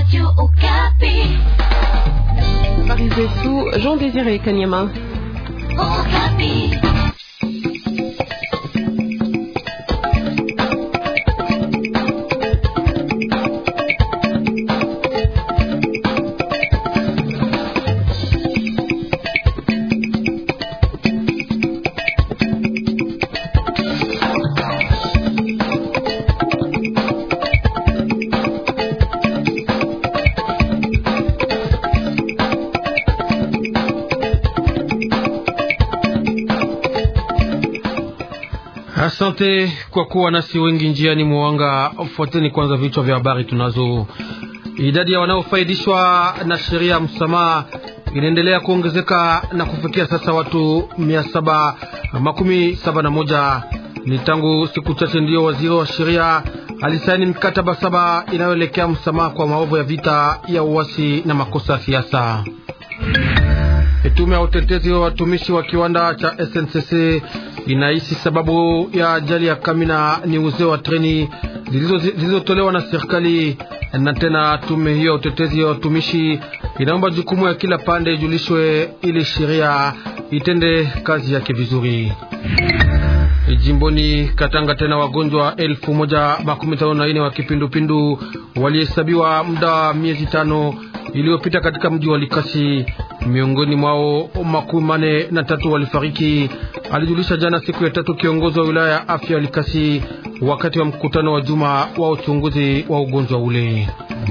Habari zetu Jean Désiré Kanyama. Asante kwa kuwa nasi wengi njiani mwanga. Fuateni kwanza vichwa vya habari tunazo. Idadi ya wanaofaidishwa na sheria ya msamaha inaendelea kuongezeka na kufikia sasa watu mia saba makumi saba na moja. Ni tangu siku chache ndiyo waziri wa sheria alisaini mkataba saba inayoelekea msamaha kwa maovu ya vita ya uasi na makosa ya siasa. Tume ya utetezi wa watumishi wa kiwanda cha SNCC inahisi sababu ya ajali ya Kamina ni uzeo wa treni zilizotolewa na serikali. Na tena tume hiyo ya utetezi wa watumishi inaomba jukumu ya kila pande ijulishwe ili sheria itende kazi yake vizuri. Jimboni Katanga, tena wagonjwa elfu moja makumi tano na nne wa kipindupindu walihesabiwa muda wa miezi tano iliyopita katika mji wa Likasi. Miongoni mwao makumi mane na tatu walifariki, alijulisha jana siku ya tatu kiongozi wa wilaya ya afya ya Likasi wakati wa mkutano wa juma wa uchunguzi wa ugonjwa ule.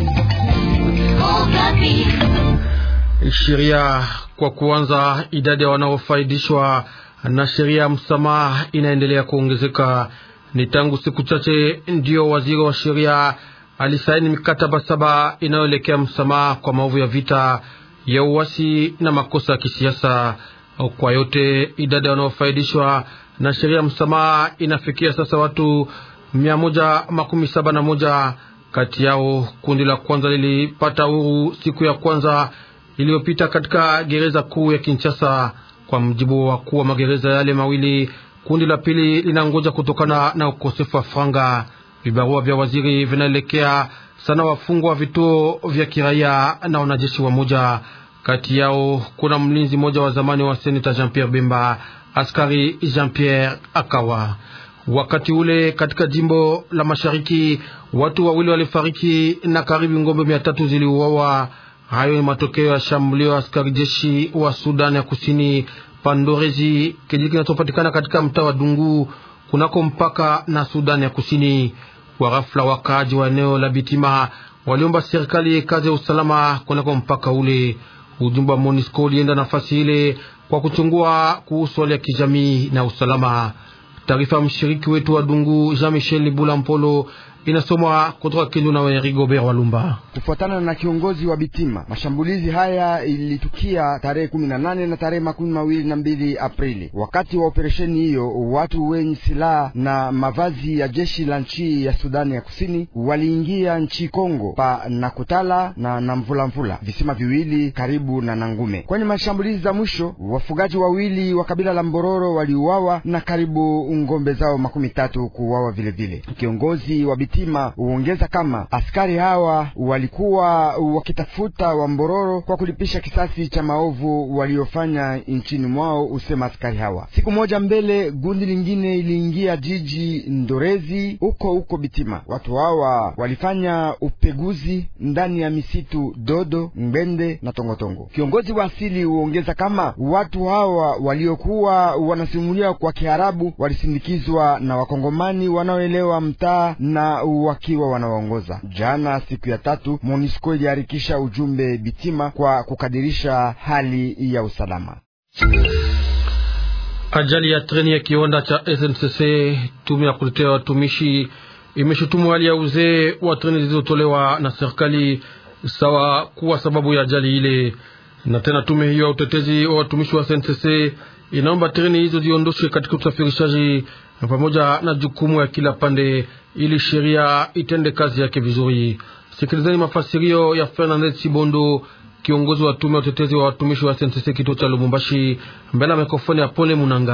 Sheria kwa kuanza, idadi ya wanaofaidishwa na sheria ya msamaha inaendelea kuongezeka. Ni tangu siku chache ndiyo waziri wa sheria alisaini mikataba saba inayoelekea msamaha kwa maovu ya vita ya uasi na makosa ya kisiasa. Kwa yote idadi wanaofaidishwa na sheria ya msamaha inafikia sasa watu mia moja makumi saba na moja. Kati yao kundi la kwanza lilipata uhuru siku ya kwanza iliyopita katika gereza kuu ya Kinshasa. Kwa mjibu wa wakuu wa magereza yale mawili, kundi la pili linangoja kutokana na ukosefu wa franga. Vibarua vya waziri vinaelekea sana wafungwa wa vituo vya kiraia na wanajeshi wa moja. Kati yao kuna mlinzi mmoja wa zamani wa seneta Jean Pierre Bemba, askari Jean Pierre Akawa. Wakati ule katika jimbo la mashariki watu wawili walifariki na karibu ngombe mia tatu ziliuawa. Hayo ni matokeo ya shambulio askari jeshi wa Sudan ya kusini Pandorezi, kijiji kinachopatikana katika mtaa wa Dungu kunako mpaka na Sudan ya kusini. Kwa ghafla, wakaaji wa eneo la Bitima waliomba serikali kazi ya usalama kunako mpaka ule. Ujumbe wa MONUSCO ulienda nafasi ile kwa kuchungua kuhusu hali ya kijamii na usalama. Taarifa ya mshiriki wetu wa Dungu Jean Michel Libula Mpolo inasomwa kutoka Kindu na Rigobert Walumba. Kufuatana na kiongozi wa Bitima, mashambulizi haya ilitukia tarehe kumi na nane na tarehe makumi mawili na mbili Aprili. Wakati wa operesheni hiyo, watu wenye silaha na mavazi ya jeshi la nchi ya Sudani ya Kusini waliingia nchi Kongo pa Nakutala na Namvulamvula, visima viwili karibu na Nangume. Kwenye mashambulizi za mwisho, wafugaji wawili wa kabila la Mbororo waliuawa na karibu ngombe zao makumi tatu kuuawa vilevile. Kiongozi wa Bitima huongeza kama askari hawa walikuwa wakitafuta Wambororo kwa kulipisha kisasi cha maovu waliofanya nchini mwao, usema askari hawa. Siku moja mbele, gundi lingine iliingia jiji Ndorezi huko huko Bitima. Watu hawa walifanya upeguzi ndani ya misitu Dodo, Ngbende na Tongotongo. Kiongozi wa asili huongeza kama watu hawa waliokuwa wanasimulia kwa Kiarabu walisindikizwa na Wakongomani wanaoelewa mtaa na wakiwa wanawaongoza. Jana siku ya tatu, MONUSCO iliharikisha ujumbe Bitima kwa kukadirisha hali ya usalama. Ajali ya treni ya kiwanda cha SNCC, tume ya kutetea watumishi imeshutumu hali ya uzee wa treni zilizotolewa na serikali sawa kuwa sababu ya ajali ile. Na tena tume hiyo ya utetezi wa watumishi wa SNCC inaomba treni hizo ziondoshwe katika usafirishaji pamoja na jukumu ya kila pande ili sheria itende kazi yake vizuri. Sikilizeni mafasirio ya Fernandez Sibondo, kiongozi wa tume ya utetezi wa watumishi wa SNCC kituo cha Lubumbashi, mbele ya mikrofoni ya Pole Munanga.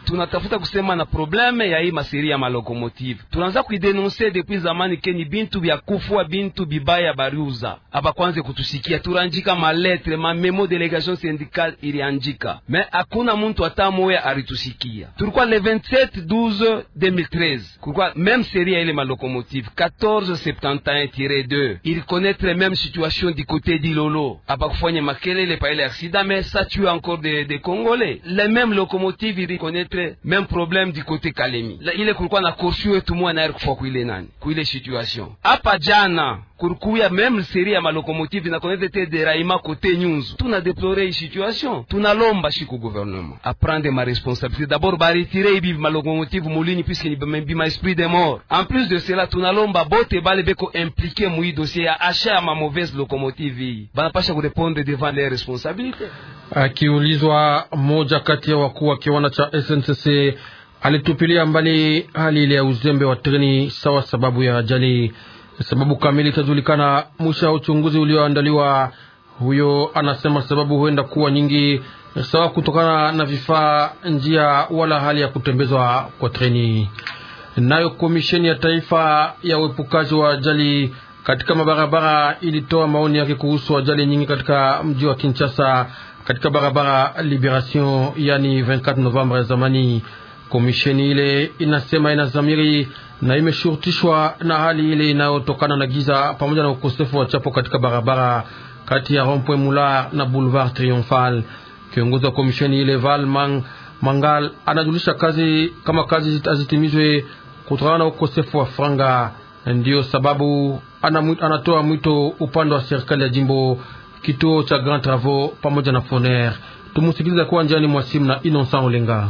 tunatafuta kusema na probleme ya hii maseri ya malokomotive tunaanza kuidenonse depuis zamani keni bintu bya kufua bintu bibaya bariuza abakwanze kutusikia turanjika maletre ma memo delegation syndicale ilianjika me hakuna muntu hata moya alitusikia tulikuwa le 27 12 2013 kulikuwa même série ya ile malokomotive 1471-2 il connaître même situation du côté d'Ilolo abakufanya makelele pa ile accident mais ça tue encore des de congolais les mêmes locomotives il connaître même problème du côté Kalemi La, ile kulikuwa na korsu wetu mwa naye kufa kuile nani kuile situation hapa jana kurikuya même série ya malokomotive na connaître te deraillement côté nyunzu tuna déplorer hii situation tunalomba shiku gouvernement a prendre ma responsabilité d'abord ba retirer ibi malokomotive mulini puisque ni bima esprit de mort en plus de cela tunalomba bote bale beko impliqué mui dossier ya achat ya ma mauvaise locomotive hii banapasha kurepondre devant les responsabilités Akiulizwa, mmoja kati ya wakuu wa kiwanda cha SNCC alitupilia mbali hali ile ya uzembe wa treni sawa sababu ya ajali. Sababu kamili itajulikana mwisho wa uchunguzi ulioandaliwa. Huyo anasema sababu huenda kuwa nyingi, sawa kutokana na vifaa, njia wala hali ya kutembezwa kwa treni. Nayo komisheni ya taifa ya uepukaji wa ajali katika mabarabara ilitoa maoni yake kuhusu ajali nyingi katika mji wa Kinshasa katika barabara Liberation, yani 24 Novemba ya zamani. Komisheni ile inasema ina zamiri na imeshurutishwa na hali ile inayotokana na giza pamoja na ukosefu wa chapo katika barabara kati ya Rond-Point Mula na Boulevard Triomphal. Kiongozi wa komisheni ile Val Mang, Mangal anajulisha kazi kama kazi hazitimizwe kutokana na ukosefu wa franga. Ndiyo sababu anatoa mwito upande wa serikali ya jimbo, kituo cha Grand Travaux pamoja na Foner. Tumusikiliza kuwa njiani mwa simu na Innocent Olenga.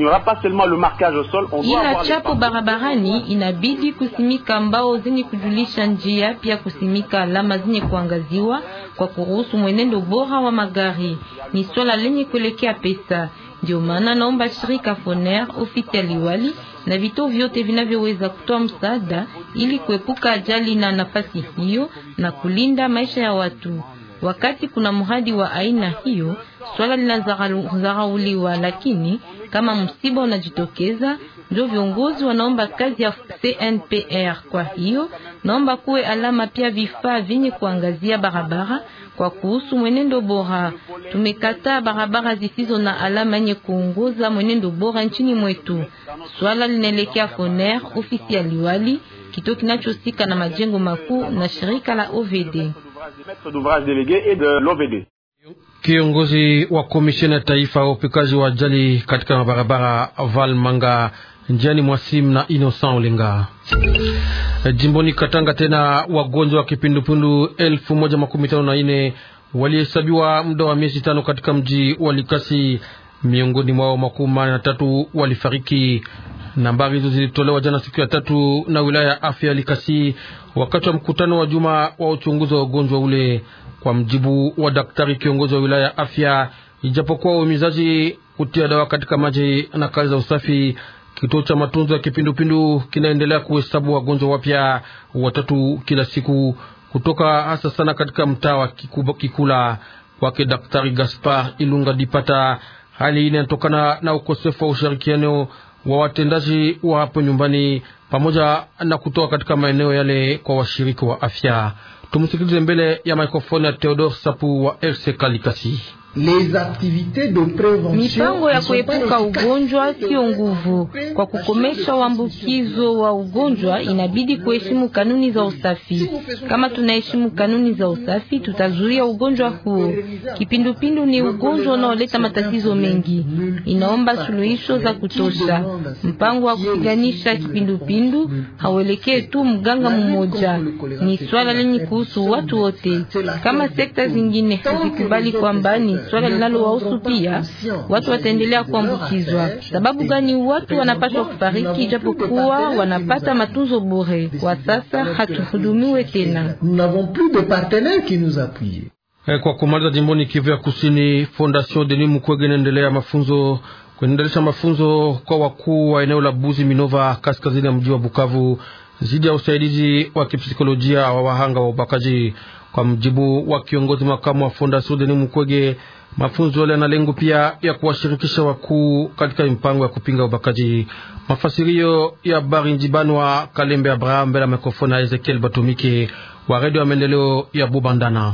Ila chapo barabarani inabidi kusimika mbao zenye kujulisha njia, pia kusimika alama zenye kuangaziwa kwa kuruhusu mwenendo bora wa magari. Ni swala lenye kuelekea pesa. Ndio maana naomba shirika Foner, ofisi ya liwali na vituo vyote vinavyoweza kutoa msaada ili kuepuka ajali na nafasi hiyo na kulinda maisha ya watu. Wakati kuna mradi wa aina hiyo, swala linazarauliwa, lakini kama msiba unajitokeza, ndio viongozi wanaomba kazi ya CNPR. Kwa hiyo naomba kuwe alama pia vifaa vyenye kuangazia barabara kwa kuhusu mwenendo bora. Tumekataa barabara zisizo na alama yenye kuongoza mwenendo bora nchini mwetu. Swala linaelekea Foner, ofisi ya liwali, kituo kinachosika na majengo makuu na shirika la OVD. Kiongozi wa komisheni ya taifa ya upikaji wa ajali katika mabarabara Val Manga njiani mwasim na Innocent Olenga. Jimboni Katanga, tena wagonjwa wa kipindupindu elfu moja makumi tano na nne walihesabiwa muda wa miezi tano katika mji wa Likasi, miongoni mwao makumi manne na tatu walifariki. Nambari hizo zilitolewa jana siku ya tatu na wilaya ya afya ya Likasi wakati wa mkutano wa juma wa uchunguzi wa ugonjwa ule. Kwa mjibu wa daktari kiongozi wa wilaya ya afya, ijapokuwa uhimizaji kutia dawa katika maji na kazi za usafi, kituo cha matunzo ya kipindupindu kinaendelea kuhesabu wagonjwa wapya watatu kila siku kutoka hasa sana katika mtaa wa Kikula. Kwake daktari Gaspar Ilunga Dipata, hali inatokana na ukosefu wa ushirikiano wa watendaji wa hapo nyumbani pamoja na kutoka katika maeneo yale kwa washiriki wa afya. Tumsikilize mbele ya mikrofoni ya Theodore Sapu wa RCK Likasi. Mipango ya kuepuka ugonjwa sio nguvu. Kwa kukomesha uambukizo wa ugonjwa, inabidi kuheshimu kanuni za usafi. Kama tunaheshimu kanuni za usafi, tutazuia ugonjwa huo. Kipindupindu ni ugonjwa unaoleta matatizo mengi, inaomba suluhisho za kutosha. Mpango wa kupiganisha kipindupindu hauelekee tu mganga mmoja, ni swala lenye kuhusu watu wote. Kama sekta zingine hazikubali kwamba ni swala linalowahusu pia, watu wataendelea kuambukizwa. Sababu gani watu wanapaswa kufariki japokuwa wanapata matunzo bure? Kwa sasa hatuhudumiwe tena. Kwa kumaliza, jimboni Kivu ya Kusini, Fondation Denis Mukwege inaendelea mafunzo kuendelesha mafunzo kwa wakuu wa eneo la Buzi Minova, kaskazini ya mji wa Bukavu, zidi ya usaidizi wa kipsikolojia wa wahanga wa ubakaji. Kwa mjibu wa kiongozi makamu wa Fondation Denis Mukwege, mafunzo yale yana lengo pia ya kuwashirikisha wakuu katika mipango ya kupinga ubakaji. Mafasirio ya Bari Njibanwa Kalembe Abraham mbele ya mikrofoni ya Ezekiel Batumike wa redio ya maendeleo ya Bubandana.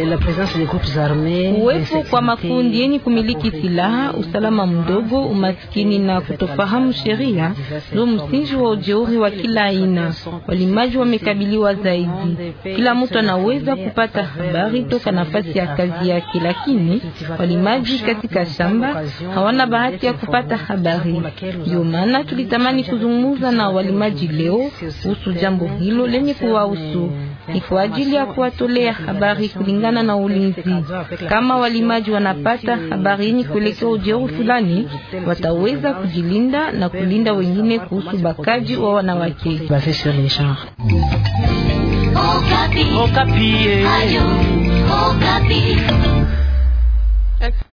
Uwepo kwa makundi yenye kumiliki silaha, usalama mdogo, umaskini na kutofahamu sheria ndio msingi wa ujeuri wa kila aina. Walimaji wamekabiliwa zaidi. Kila mtu anaweza kupata habari toka nafasi ya kazi yake, lakini walimaji katika shamba hawana bahati ya kupata habari. Ndio maana tulitamani kuzungumza na walimaji leo kuhusu jambo hilo lenye kuwahusu ni kwa ajili ya kuwatolea habari kulingana na ulinzi. Kama walimaji wanapata habari yenye kuelekea ujeuri fulani, wataweza kujilinda na kulinda wengine kuhusu bakaji wa wanawake. Okapi. Okapi.